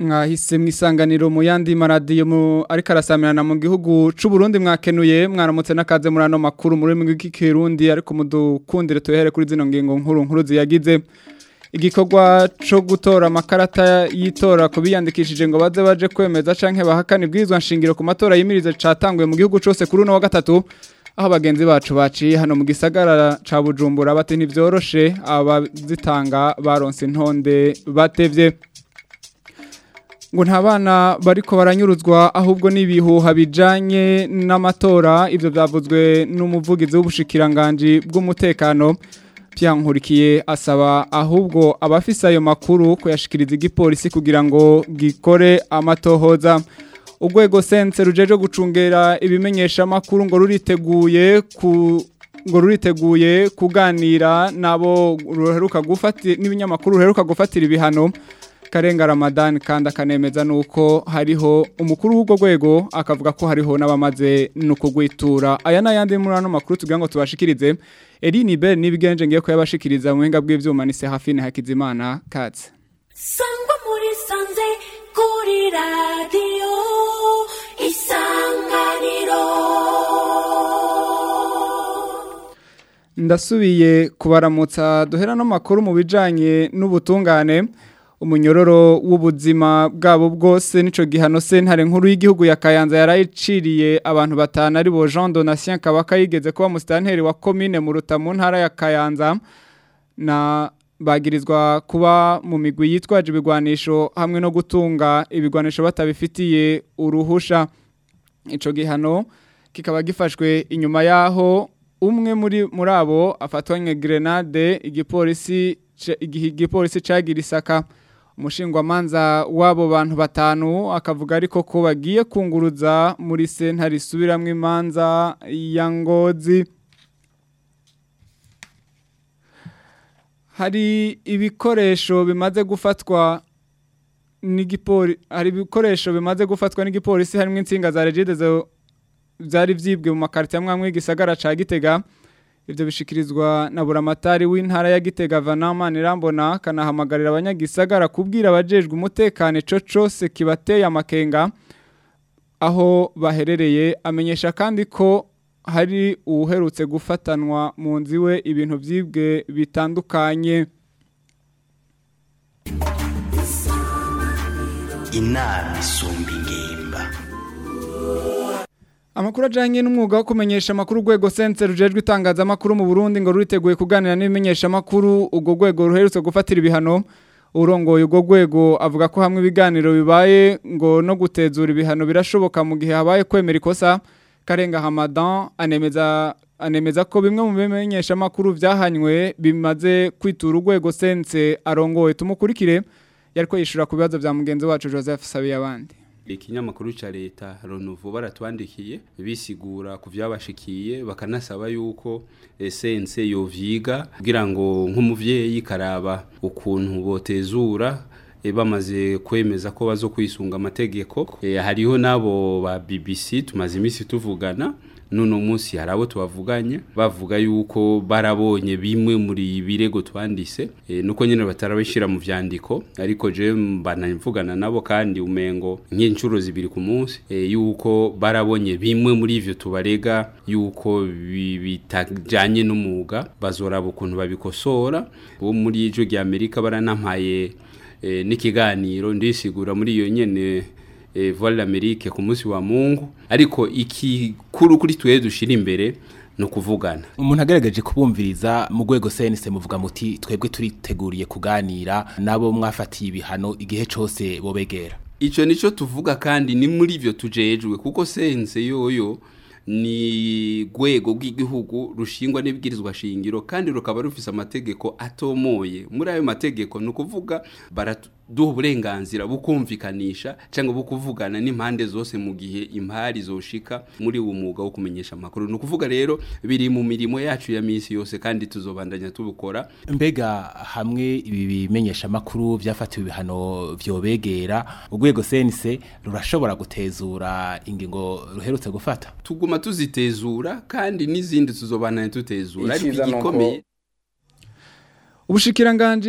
mwahise mwisanganiro mu yandi maradiyo mu ariko arasamirana mu gihugu c'u Burundi mwakenuye mwaramutse nakaze muri ano makuru muri rurimi rw'ikirundi ariko mudukundire tuhere kuri zino ngingo nkuru nkuru ziyagize igikorwa co gutora amakarata y'itora ku biyandikishije ngo baze baje kwemeza canke bahakana ibwirizwa nshingiro ku matora yimirize catanguye mu gihugu cose kuri uno wa gatatu aho bagenzi bacu baciye hano mu gisagara ca Bujumbura bati ntivyoroshe abazitanga baronse intonde batevye ngo nta bana bariko baranyuruzwa ahubwo n'ibihuha bijanye n'amatora ivyo byavuzwe n'umuvugizi w'ubushikiranganje bw'umutekano Nkurikiye asaba ahubwo abafise ayo makuru kuyashikiriza igipolisi kugira ngo gikore amatohoza urwego sense rujeje gucungera ibimenyesha makuru ngo ruriteguye ku ngo ruriteguye kuganira nabo ruheruka gufatira n'ibinyamakuru ruheruka gufatira ibihano Karenga Ramadan kandi akanemeza nuko hariho umukuru w'ubwo rwego akavuga ko hariho n'abamaze no kugwitura aya n'ayandi muri ano makuru tugira ngo tubashikirize Eline Bell nibigenje ngiye ko yabashikiriza mu buhinga bw'ivyuma ni Serafine Hakizimana Katz Sangwa muri sanze kuri radio isanganiro Ndasubiye kubaramutsa duhera no makuru mu bijanye n'ubutungane umunyororo w'ubuzima bwabo bwose nico gihano sentare nkuru y'igihugu ya Kayanza yarayiciriye abantu batanu ari bo Jean Donatien Kabaka yigeze kuba mustanteri wa commune mu Rutamu ntara ya Kayanza na bagirizwa kuba mu migwi yitwaje ibigwanisho hamwe no gutunga ibigwanisho batabifitiye uruhusha ico gihano kikaba gifashwe inyuma yaho umwe muri muri abo afatwanye grenade igipolisi igipolisi cagira isaka umushingwamanza w'abo bantu batanu akavuga ariko ko bagiye kunguruza muri sentare isubiramwo imanza ya ngozi hari ibikoresho bimaze gufatwa n'igipoli hari ibikoresho bimaze gufatwa n'igipolisi harimo insinga za regide byari vyibwe mu makarita amwe y'igisagara ca Gitega Ivyo bishikirizwa na buramatari w'intara ya Gitega Vanama Nirambona kanahamagarira abanyagisagara kubwira abajejwe umutekano co cose kibateye amakenga aho baherereye amenyesha kandi ko hari uherutse gufatanwa mu nziwe ibintu vyibwe bitandukanye inama isumba ingimba Amakuru ajanye n'umwuga wo kumenyesha makuru rwego sense rujejwe itangaza makuru mu Burundi ngo ruriteguye kuganira n'ibimenyesha makuru ubwo rwego ruherutse gufatira ibihano urongoye ubwo rwego avuga ko hamwe ibiganiro bibaye ngo no gutezura ibihano birashoboka mu gihe habaye kwemera ikosa Karenga Hamadan anemeza anemeza ko bimwe mu bimenyesha makuru vyahanywe bimaze kwitura urwego sense arongoye tumukurikire yariko yishura ku bibazo vya mugenzi wacu Joseph Sabiyabandi ikinyamakuru ca leta Ronuvo baratwandikiye bisigura ku vyabashikiye bakanasaba yuko essence yovyiga kugira ngo nk'umuvyeyi karaba ukuntu botezura e bamaze kwemeza ko bazo kwisunga amategeko e, hariho nabo ba BBC tumaze imisi tuvugana nuno munsi harabo tubavuganye bavuga yuko barabonye bimwe muri birego twandise e, nuko nyene batarabishira mu vyandiko ariko je mbanavugana nabo kandi umengo nk'incuro zibiri ku munsi e, yuko barabonye bimwe muri ivyo tubarega yuko bitajanye n'umuga bazoraba ukuntu babikosora bo muri ijo rya Amerika baranampaye e, n'ikiganiro ndisigura muri iyo nyene eh, voile l'Amérique ku munsi wa Mungu ariko ikikuru kuri twe dushira imbere no kuvugana umuntu agerageje kubumviriza mu rwego CNC muvuga muti twebwe turiteguriye kuganira nabo mwafatiye ibihano igihe cose bobegera ico nico tuvuga kandi ni muri ivyo tujejwe kuko sense yoyo ni rwego rw'igihugu rushingwa n'ibwirizwa shingiro kandi rukaba rufise amategeko atomoye muri ayo mategeko ni ukuvuga baraduha uburenganzira bukumvikanisha cyangwa bukuvugana n'impande zose mu gihe impari zoshika muri uwo mwuga wo kumenyesha amakuru ni ukuvuga rero biri mu mirimo yacu ya minsi yose kandi tuzobandanya tubukora mbega hamwe ibi bimenyesha amakuru byafatiwe ibihano vyobegera urwego CNC rurashobora gutezura ingingo ruherutse gufata tuguma tuzitezura kandi n'izindi tuzobandanya tutezura ariko Iciza nuko- igikomeye Ubushikiranganji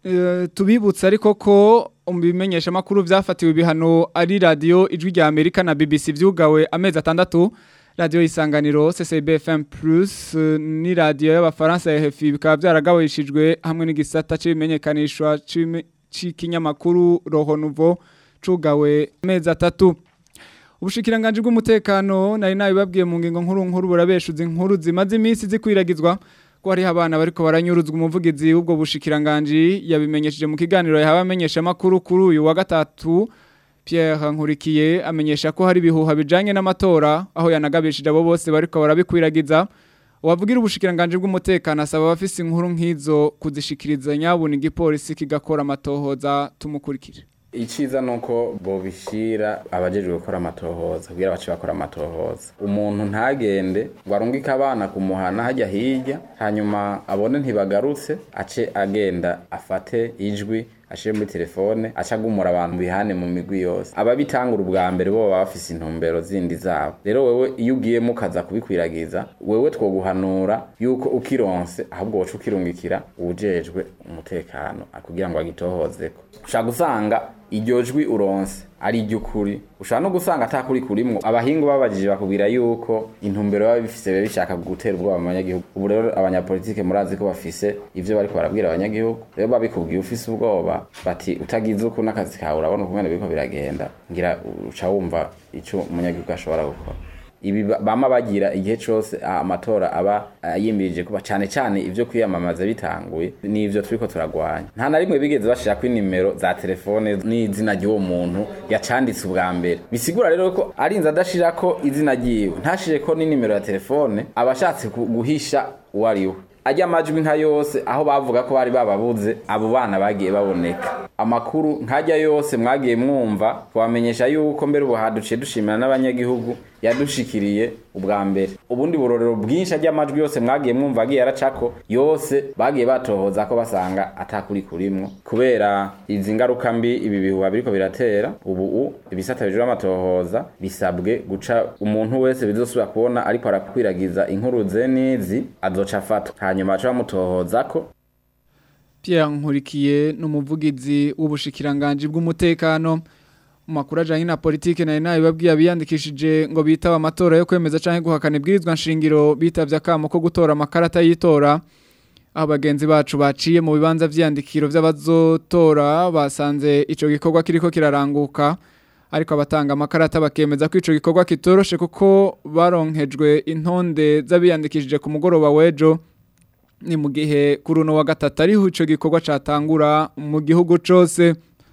Eh, tubibutsa ariko ko mu bimenyesha makuru vyafatiwe ibihano ari radio ijwi rya Amerika na BBC vyugawe amezi atandatu radio isanganiro CCB FM Plus eh, ni radio y'abafaransa ya RFI bikaba byaragabishijwe hamwe n'igisata c'ibimenyekanishwa c'ibime- c'ikinyamakuru Roho Nouveau cugawe amezi atatu Ubushikiranganje bw'umutekano nari nabibabwiye mu ngingo nkuru nkuru burabeshuza inkuru zimaze iminsi zikwiragizwa ko hariho abana bariko baranyuruzwa umuvugizi w'ubwo bushikiranganje yabimenyesheje mu kiganiro yahawe amenyesha makuru kuri uyu wa gatatu Pierre Nkurikiye amenyesha ko hari bihuha bijanye n'amatora aho yanagabishije abo bose bariko barabikwiragiza Uwavugira ubushikiranganje bw'umutekano asaba abafise inkuru nk'izo kuzishikiriza nyabuna igipolisi kigakora amatohoza tumukurikire iciza nuko bobishira abajejwe gukora amatohoza kugira bace bakora amatohoza umuntu ntagende ngo arungike abana kumuhana hajya hirya hanyuma abone ntibagarutse ace agenda afate ijwi ashire muri telefone aca agumura abantu bihane mu migwi yose ababitangura ubwa mbere bo baba bafise intumbero zindi zabo rero wewe iyo ugiyemo ukaza kubikwiragiza wewe twoguhanura yuko ukironse ahubwo woca ukirungikira uwujejwe umutekano kugira ngo agitohozeko ushaka gusanga iryo jwi uronse ari iry'ukuri ushobora no gusanga atakuri kurimwo abahingu babajije bakubwira yuko intumbero baba bifise biba bishaka gutera ubwoba mu banyagihugu ubu rero abanyapolitike murazi ko bafise ivyo bariko barabwira abanyagihugu rero babikubwiye ufise ubwoba bati utagize uku n'akazi kawe urabona ukumene biriko biragenda ngira uca wumva ico umunyagihugu ashobora gukora ibi ba- bama bagira igihe cose ah, amatora aba ah, yimirije kuba cane cane ivyo kwiyamamaza bitanguye n'ivyo turiko turagwanya nta na rimwe bigeze bashirako inimero za telefone n'izina ry'uwo muntu yacanditse ubwa mbere bisigura rero ko arinze adashirako izina ryiwe ntashireko n'inimero ya telefone aba ashatse ku- guhisha uwo ari we ajya amajwi nka yose aho bavuga ko bari bababuze abo bana bagiye baboneka amakuru nkajya yose mwagiye mwumva twamenyesha yuko mbere ubu haduciye dushimira n'abanyagihugu yadushikiriye ubwa mbere ubundi burorero bwinshi ajya amajwi yose mwagiye mwumva agiye aracako yose bagiye batohoza ko basanga atakuri kurimwo kubera izi ngaruka mbi ibi bihuha biriko biratera ubu u ibisata bijura amatohoza bisabwe guca umuntu wese bizosubira kubona ariko arakwiragiza inkuru ze n'izi azoca afatwa hanyuma baca bamutohozako Pierre Nkurikiye n'umuvugizi w'ubushikiranganje bw'umutekano mu makuru ajanye na politike nari nabibabwiye abiyandikishije ngo bitaba amatora yo kwemeza canke guhakana ibwirizwa nshingiro bitavye akamo ko gutora amakarata y'itora aho bagenzi bacu baciye mu bibanza vy'iyandikiro vy'abazotora basanze ico gikorwa kiriko kiraranguka ariko abatanga amakarata bakemeza ko ico gikorwa kitoroshe kuko baronkejwe intonde z'abiyandikishije ku mugoroba w'ejo ni mu gihe kuri uno wa gatatu ariho ico gikorwa catangura mu gihugu cose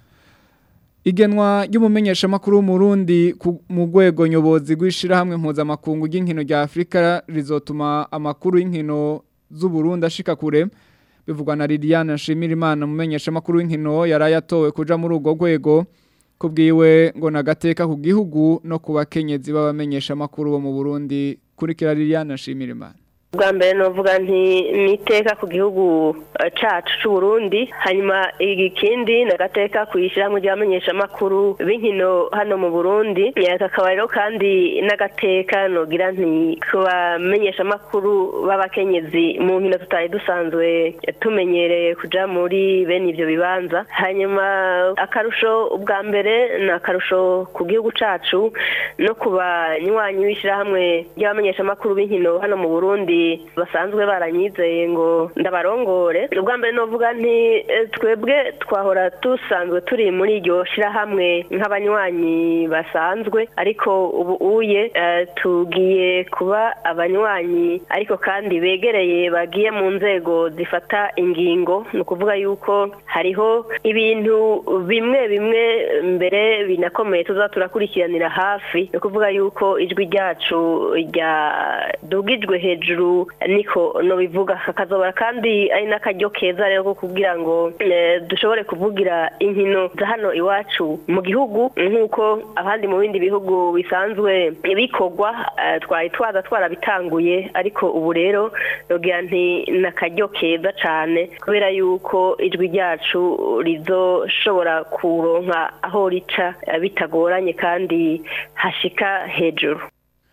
igenwa ry'umumenyeshamakuru w'umurundi ku- mu rwego nyobozi rw'ishirahamwe mpuzamakungu ry'inkino rya afurika rizotuma amakuru y'inkino z'uburundi ashika kure bivugwa na liliane nshimirimana umumenyeshamakuru w'inkino yari yatowe kuja muri urwo rwego kubwiwe ngo nagateka ku gihugu no ku bakenyezi b'abamenyeshamakuru bo mu burundi kurikira liliane nshimirimana bwa mbere novuga nti niteka ku gihugu eh, cacu c'u Burundi hanyuma ikindi nagateka kwishyirahamwe ry'abamenyeshamakuru b'inkino hano mu Burundi Eh, kakaba rero kandi n'agateka nogira nti ku bamenyeshamakuru b'abakenyezi mu nkino tutari dusanzwe tumenyereye kuja muri bene ivyo bibanza hanyuma akarusho ubwa mbere ni akarusho ku gihugu cacu no ku banywanyi b'ishyirahamwe ry'abamenyeshamakuru b'inkino hano mu Burundi basanzwe baranyizeye ngo ndabarongore ubwa mbere novuga nti eh, twebwe twahora dusanzwe turi muri iryo shirahamwe nk'abanywanyi basanzwe ariko ubu uye eh, tugiye kuba abanywanyi ariko kandi begereye bagiye mu nzego zifata ingingo ni ukuvuga yuko hariho ibintu bimwe bimwe mbere binakomeye tuza turakurikiranira hafi ni ukuvuga yuko ijwi ryacu ryadugijwe hejuru niko no bivuga kakazobora kandi ari n'akaryo keza rero ko kugira ngo eh, dushobore kuvugira inkino za hano iwacu mu gihugu nk'uko abandi mu bindi bihugu bisanzwe bikorwa eh, twari twaza twarabitanguye ariko ubu rero nogira nti ni akaryo keza cane kubera yuko ijwi ryacu rizoshobora kuronka aho rica eh, bitagoranye kandi hashika hejuru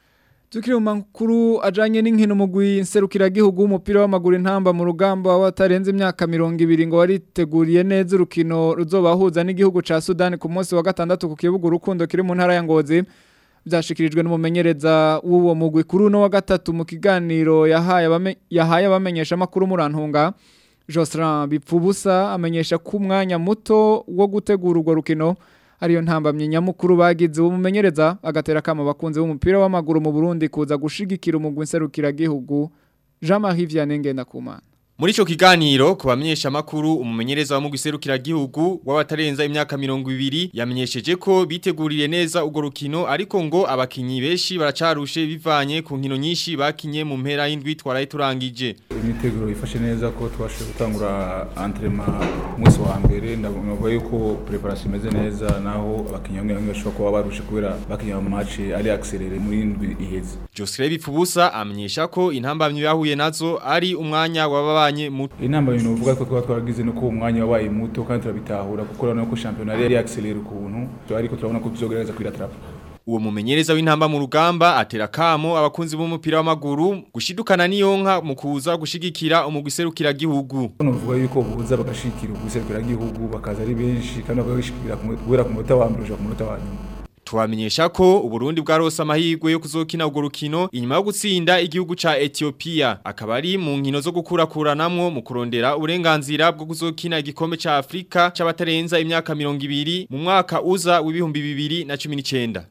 Tukiri mu makuru ajanye n'inkino mugwi nserukiragihugu w'umupira w'amaguru intamba mu rugamba watarenze imyaka 200 ngo wariteguriye neza urukino ruzobahuza n'igihugu ca Sudan ku munsi wa gatandatu ku kibuga urukundo kiri mu ntara ya Ngozi byashikirijwe n'umumenyereza w'uwo mugwi kuri uno wa gatatu mu kiganiro yahaye abame, yahaye abamenyesha makuru murantunga Josran Bipfubusa amenyesha ko umwanya muto wo gutegura urwo rukino ariyo ntambamye nyamukuru bagize uwo mumenyereza agatera kama bakunze b'umupira w'amaguru mu Burundi kuza gushigikira umugwi nserukiragihugu Jean-Marie Vianney Ngendakumana Muri ico kiganiro ku bamenyesha makuru umumenyereza wa mugiserukira gihugu w'abatarenza imyaka 200 yamenyesheje ko biteguriye neza ugo rukino ariko ngo abakinyi beshi baracarushe bivanye ku nkino nyinshi bakinye mu mpera y'indwi twaraye turangije. Imiteguro ifashe neza ko twashe gutangura entraînement umunsi wa mbere ndavuga yuko preparation imeze neza naho abakinyi bamwe bamwe bashobora kuba barushe kubera bakinye mu match ari accéléré muri indwi iheze. Josre Bipfubusa amenyesha ko intambamye yahuye nazo ari umwanya wababa mwanya muto inamba bintu uvuga ko twa twaragize nuko umwanya wabaye muto kandi turabitahura kuko urabona ko championnat yari accéléré ukuntu ariko turabona ko tuzogereza kwiratrapa Uwo mumenyereza w'intamba mu rugamba atera kamo abakunzi b'umupira w'amaguru gushidukana niyonka mu kuza gushigikira umugwiserukira gihugu. Nuvuga yuko buza bagashikira umugwiserukira gihugu bakaza ari benshi kandi bagashikira kubera ku munota wa mbere ku munota wa nyuma. Tuwamenyesha ko Uburundi bwarose amahirwe yo kuzokina urwo rukino inyuma yo gutsinda igihugu ca Ethiopia akaba ari mu nkino zo gukurakuranamwo mu kurondera uburenganzira bwo kuzokina igikombe ca Afrika c'abatarenza imyaka 200 mu mwaka uza w'ibihumbi 2019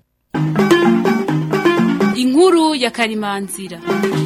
Inkuru ya Karimanzira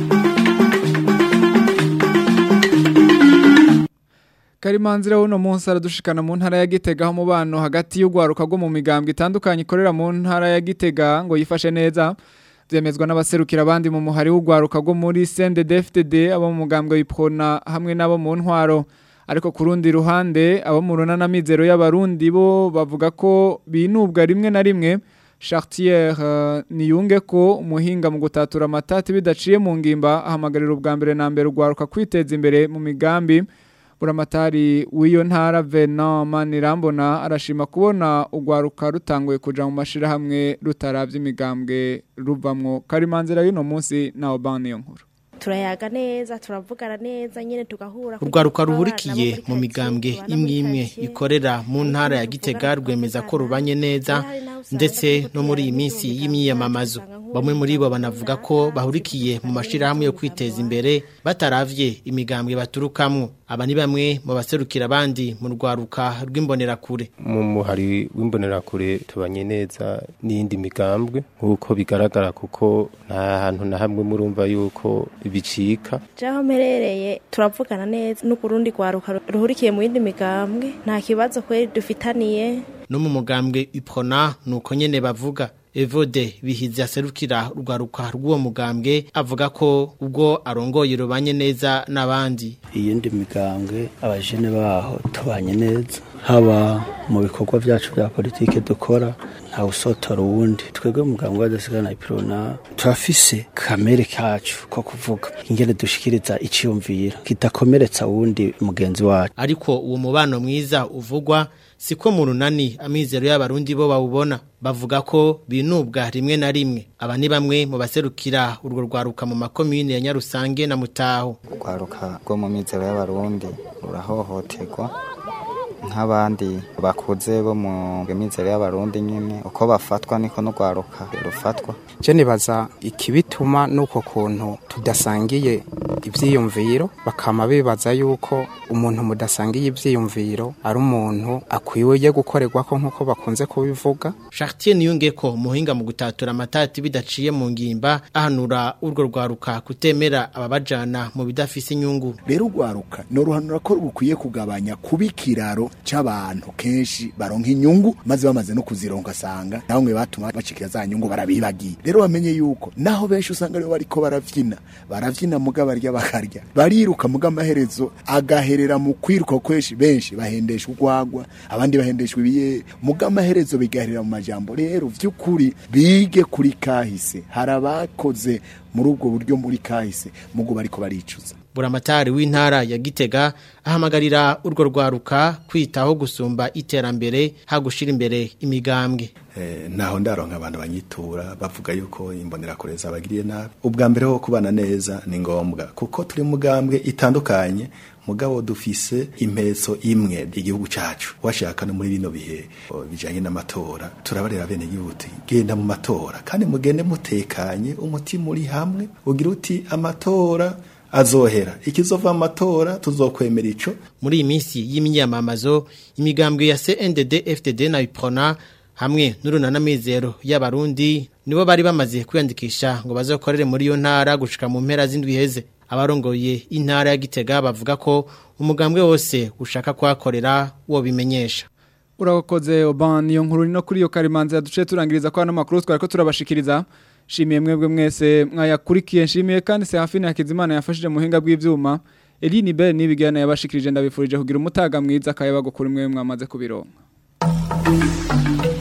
Karimanzira uno munsi aradushikana mu ntara ya Gitega ho mubano hagati y'ugwaruka rwo mu migambwe itandukanye ikorera mu ntara ya Gitega ngo yifashe neza byemezwa n'abaserukira abandi mu muhari w'ugwaruka rwo muri CNDD-FDD abo mu mugambwe w'iprona hamwe n'abo mu ntwaro ariko ku rundi ruhande abo mu runana mizero y'abarundi bo bavuga ko binubwa rimwe na rimwe Chartier uh, niyunge ko umuhinga mu gutatura amatati bidaciye mu ngimba ahamagarira ubwa mbere na mbere ugwaruka kwiteza imbere mu migambi buramatari w'iyo ntara Venant Manirambona arashima kubona ugwaruka rutanguye kuja mu mashirahamwe rutaravye imigambwe ruvamwo karimanzira y'uno munsi na Obama iyo nkuru turayaga neza turavugana neza nyine tugahura urwaruka ruhurikiye mu migambwe imwe imwe ikorera mu ntara ya gitega rwemeza ko rubanye neza ndetse no muri iyi minsi y'imyiyamamazo bamwe muri bo banavuga ko bahurikiye mu mashyirahamwe yo kwiteza imbere bataravye imigambwe baturukamwo aba ni bamwe mu baserukira abandi mu rwaruka rw'imbonerakure mu muhari w'imbonerakure tubanye neza n'iyindi migambwe nk'uko bigaragara kuko nta hantu na hamwe murumva yuko bicika jaho mperereye turavugana neza n'ukurundi rwaruka ruhurikiye mu yindi migambwe nta kibazo kweri dufitaniye no mu mugambwe ipona nuko nyene bavuga Evode bihize aserukira urwaruka rw'uwo mugambwe avuga ko ubwo arongoye rubanye neza n'abandi iyindi migambwe abajene baho tubanye neza haba mu bikorwa byacu bya politike dukora nta usotora uwundi twebwe mugambwe wadasigana ipirona turafise kamere kacu ko kuvuga ingene dushikiriza iciyumviro kidakomeretsa uwundi mugenzi wacu ariko uwo mubano mwiza uvugwa siko mu runani amizero y'abarundi bo bawubona bavuga ko binubwa rimwe na rimwe aba ni bamwe mu baserukira urwo rwaruka mu makomine ya Nyarusange na Mutaho rwaruka rwo mu mizero y'abarundi rurahohoterwa nk'abandi bakuze bo mu mizero y'abarundi nyine uko bafatwa niko n'urwaruka rufatwa je nibaza ikibituma nuko kuntu tudasangiye ivyiyumviro bakama bibaza yuko umuntu mudasangiye ivyiyumviro ari umuntu akwiye gukorerwako nk'uko bakunze kubivuga Chartier niyungeko muhinga mu gutatura amatati bidaciye mu ngimba ahanura urwo rwaruka kutemera ababajana mu bidafise inyungu rero urwaruka noruhanura ko rukwiye kugabanya kubikiraro c'abantu kenshi baronka inyungu maze bamaze no kuzironka asanga naho mwe batuma bacikira za nyungu barabibagiye rero bamenye yuko naho benshi usanga aribo bariko baravyina baravyina muga barya bakarya bariruka muga amaherezo agaherera mu kwiruka kweshi benshi bahendesha urwagwa abandi bahendeshwa ibiye muga amaherezo bigaherera mu majambo rero vy'ukuri bige kuri kahise hari abakoze muri ubwo buryo muri kahise mugo bariko baricuza buramatari w'intara ya Gitega ahamagarira urwo rwaruka kwitaho gusumba iterambere hagushira imbere imigambwe eh, naho ndaronka abantu banyitura bavuga yuko imbonera kureza abagiriye nabi ubwa mbere ho kubana neza ni ngombwa kuko turi mugambwe itandukanye mugabo dufise impetso imwe igihugu cacu washaka no muri bino bihe bijanye n'amatora turabarera bene gihuti genda mu matora kandi mugende mutekanye umutima uri hamwe ugira uti amatora azohera ikizova amatora tuzokwemera ico muri iyi minsi y'imyamamazo imigambwe ya CNDD FDD na Iprona hamwe n'urunanamizero y'abarundi nibo bari bamaze kwiyandikisha ngo bazokorere muri iyo ntara gushika mu mpera z'indwi heze abarongoye intara ya Gitega bavuga ko umugambwe wose ushaka kwakorera wo bimenyesha urakoze oban iyo nkuru no kuri iyo karimanza duce turangiriza ko hano makuru twari ko turabashikiriza shimiye mwebwe mwese mwayakurikiye nshimiye kandi se hafi Hakizimana yafashije mu hinga bw'ivyuma Eline Bell nibigana yabashikirije ndabifurije kugira umutaga mwiza akayabago kuri mwe mwamaze kubironka